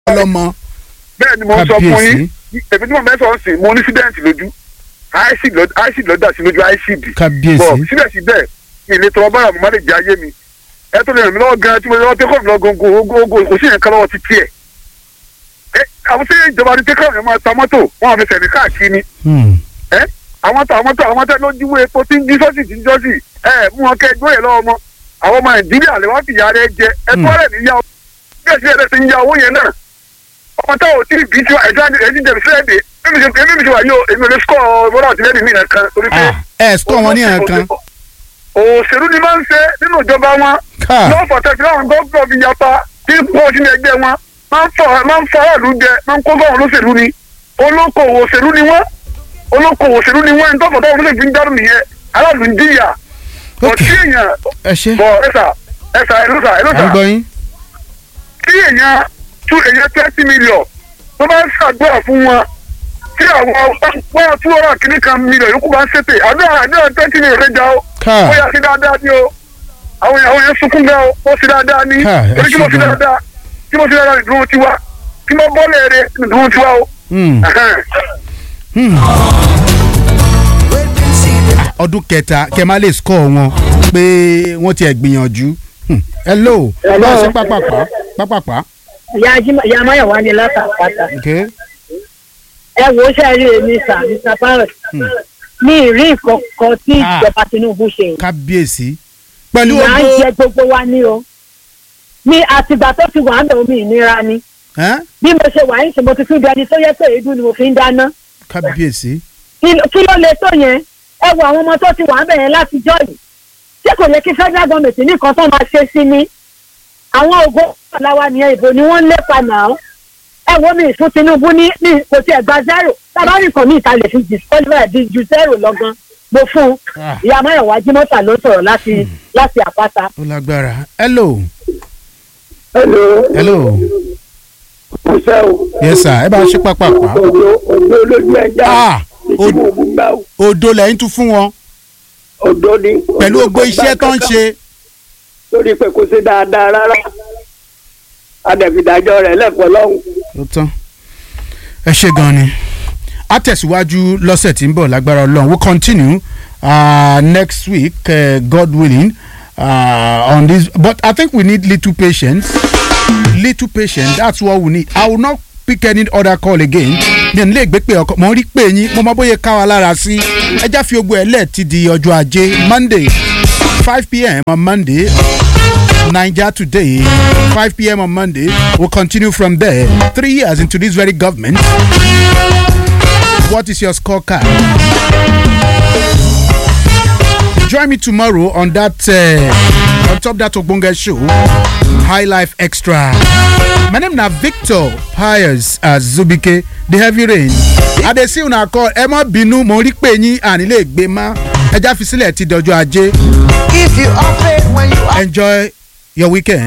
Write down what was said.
ọlọ́mọ bẹ́ẹ̀ ni mo ń sọ fún Kábíyèsí. yín èmi tí mo fẹ́ sọ sí mo ní accident lójú acid ló acid ló dà sí lójú acid Kábíyèsí. bọ̀ síbẹ̀síbẹ̀ ìlẹ̀ tọrọ bára mo má lè jẹ ayé mi ẹ tó lè ràn mí lọ́wọ́ gan tí mo lọ́wọ́ tẹ́kọ̀ mi lọ góńgó góńgó kò sí yẹn kan lọ́wọ́ ti tiẹ̀ ẹ àwọn tí ìjọba ní tẹ́kọ̀ mi máa ta mọ́tò wọn àfi sẹ̀mí káàkiri ni Hmm. ẹ àwọn tó àwọn tó àwọn tó ló jíwó epo tí ń jí sọ́sì tí ń jọ́sì ẹ mú wọn kẹ́ gbóyè lọ́wọ́ mọ́ àwọn ọmọ nàìjíríà lè wá fìyà rẹ jẹ ẹ tó rẹ̀ níyà bí ẹ̀sìn ẹ̀rẹ́ ti ń ya owó yẹn náà ọmọ tá ò tí ì bí tiwa ẹ̀dá ẹ̀dí jẹ̀bi sílẹ̀ dé èmi ṣe èmi ṣe wà yóò èmi ò lè sukọ̀ bọ́lá àti lẹ́nu mi nìkan torí pé. Ah, ẹ sọ wọn ní ẹ̀ẹ̀kan òṣèlú ni máa ń ṣe nínú ìjọba wọn Ká. lọ́wọ́ fọ̀tẹ́sí láwọn gómìnà fi yapa tí pọ̀ sínú ẹgbẹ́ wọn máa ń fọ máa ń fọ aráàlú jẹ máa ń kó bá wọn lóṣèlú ni olókoòwò òṣèlú ni wọn olókoòwò òṣèlú ni wọn ẹni tó fọ̀tọ́ wọn lóṣèlú fi ń dárò nìyẹn aráàlú ń díyà bọ̀ Ok. tí èèyàn ẹ ṣe bọ̀ ẹ̀sà ẹ̀sà ẹ̀lọ́sà à ń ẹ̀lọ́sà gbọ́ yín tí èèyàn tú èèyàn twenty million tó bá ń ṣàdúrà fún wọn tí àwọn wọn tú ọ̀rọ̀ kìíní kan million yòókù bá ń ṣètè àdúrà àdúrà twenty million rẹ̀ já o Ká. ó yà sí dáadáa ní o àwọn àwọn yẹn sunkún gan o ó sì dáadáa ní Ká, ẹ torí kí mo ṣe sì gan. dáadáa kí mo sì dáadáa ní dúró tiwa kí mo bọ́ lẹ́ẹ̀rẹ́ ní dúró tiwa o. Hmm. Ẹhẹ́n. Hmm. ọdún kẹta kẹ má lè score wọn pé wọ́n ti ẹ̀ gbìyànjú Hmm. hello Hello. bá a ṣe pápápá pápápá ìyá Jímọ̀- ìyá Máyọ̀wá ni látàpátá okay ẹ wò ó ṣe rí èmi sà mr parrot ní ìrí ìkọ̀kọ̀ tí Ah. ìjọba Tinubu ṣe kábíyèsí pẹ̀lú ìyá ń ogbó jẹ gbogbo wa ní o ní àtìgbà tó ti wà ń bẹ̀ omi ìnira ni Ẹ́n? bí mo ṣe wà ń ṣe mo ti fi ń dẹni tó yẹ pé èédú ni mo fi ń dáná kábíyèsí kí ló- kí ló lè tó yẹn ẹ wo àwọn ọmọ tó ti wà ń bẹ̀ yẹn látijọ́ yìí ṣé kò yẹ kí federal government nìkan tó máa ṣe sí ni àwọn ògo aláwa nìyẹn ìbò ni wọ́n ń lépa náà ẹ wo mi fún Tinubu ní ní kò tiẹ̀ gba zero tábàárì kan ní ìta lè fi disqualify di ju zero lọ́gán mo fún un Ah. ìyá Máyọ̀wá Jímọ́ta ló sọ̀rọ̀ láti láti àpáta. ó lágbára hello hello hello ọ̀sẹ̀ o yes sir ẹ bá a ṣe pápápá òdo òdo lójú ẹja Ah, ìtí mo bú gbà o odò lẹ́yìn tún fún wọn òdo ni. pẹ̀lú gbogbo iṣẹ́ tó ń ṣe lórí pé kò sí dáadáa rárá adẹ̀fìdájọ́ rẹ̀ lẹ́kọ̀ọ́ lọ́hùn. ó tán ẹ ṣe gan ni a tẹ̀síwájú lọ́sẹ̀ tí ń bọ̀ lágbára ọlọ́run we'll continue uh, next week uh, God willing uh, on this but I think we need little patience little patience that's what we need I will not pick any other call again mi ò ní lè gbé pé ọkọ mo ń rí pé yín mo mọ bóyá ká wa lára sí ẹ já fi ogbó ẹ lẹ́ẹ̀tì di ọjọ́ ajé Monday five pm on Monday Niger today, 5 p.m. on Monday. We'll continue from there. Three years into this very government. What is your scorecard? Join me tomorrow on that uh, on top that Ogbonge show, High Life Extra. My name na Victor Pius Azubike, the heavy rain. Adesi una call ẹ má bínú mo rí pé yín ànílé gbé má ẹja fi sílẹ̀ ti dọjọ́ ajé. If you operate when you Enjoy your weekend.